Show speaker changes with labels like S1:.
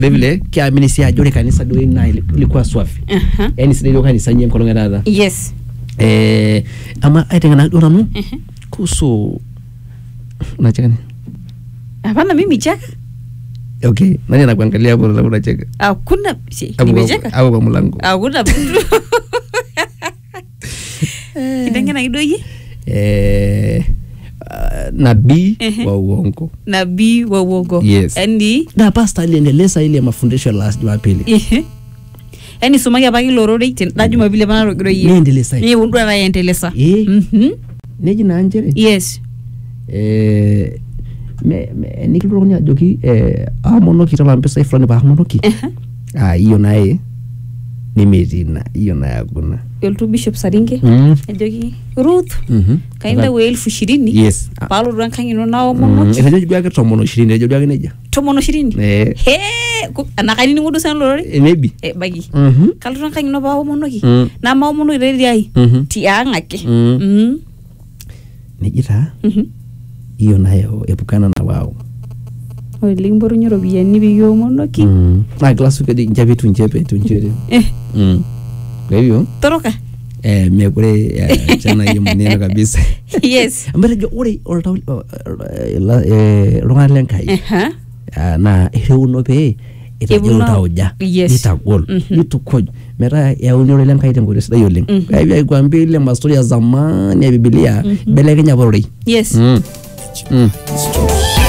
S1: vilevile kiamini si ajo ore kanisa duo naa ilikuwa swafi
S2: Aha.
S1: yani sidai duo kanisa inyi enkolong etaata
S2: yes
S1: eh, ama aiteng'ena duo nanu
S2: Mhm.
S1: kuhusu unacheka
S2: hapana mimi cheka
S1: okay nani anakuangalia hapo alafu unacheka
S2: hakuna si,
S1: Hapo kwa-
S2: nimecheka
S1: hapo kwa mlango
S2: hakuna mtu kitengena kidoyie
S1: eh, uh, nabii
S2: Ehe.
S1: wa uongo
S2: nabii wa uongo
S1: Yes.
S2: yani
S1: na pasta aliendeleza ile mafundisho ya last jumapili
S2: ehe. yani sumaki apake ilo rorei tenda jumapili apa narogiroyie
S1: niendeleza
S2: ni undu anayendelesa
S1: Eh.
S2: Mhm.
S1: neji naa nchere
S2: yes
S1: eh, me- me- nikitotoni ajoki eh, amonoki tala mpisai fulani paamonoki
S2: Aha.
S1: ah, hiyo naye nimetii ina hiyo naye hakuna
S2: elotu bishop saringe
S1: mm.
S2: ajoki ruth
S1: Mhm.
S2: kainda we elfu ishirini
S1: yes Ah,
S2: paalotu enkang ino
S1: mm,
S2: naomonoki
S1: etejo duake tomon ishirini etejo duake nejia
S2: tomon ishirini
S1: Eh,
S2: he anakaininingo duo sana lorore
S1: eh, maybe
S2: Eh, baki
S1: Mhm.
S2: kalotu enkang ino paaomonoki
S1: Mm.
S2: namaomonoki tetiai
S1: Mhm.
S2: tiang ake
S1: Mm.
S2: Mm.
S1: neji taa
S2: Mhm.
S1: hiyo nayo epukana na wao
S2: ore likimpotunye iropiyiani pikiomonoki
S1: mm. na kila siku eji nchepe tunchepe tunchere
S2: Eh,
S1: mm. kwa hivyo
S2: toroka
S1: eh, mekure eh, chana hiyo maneno kabisa
S2: yes
S1: mbetejo ore oltau iltung'anak lenkai
S2: Aha.
S1: ah, naa ireuno pee itajo
S2: Euno-
S1: iltauja
S2: Yes.
S1: nitagol
S2: Mhm.
S1: nitukuj metaa euni ore lenkai tenkoitoi sidai oleng
S2: Mhm.
S1: Kwa hivyo aikwambia ile mastori ya zamani ya bibilia
S2: Mhm.
S1: ibelekenya pororei
S2: yes
S1: Mm. Mm.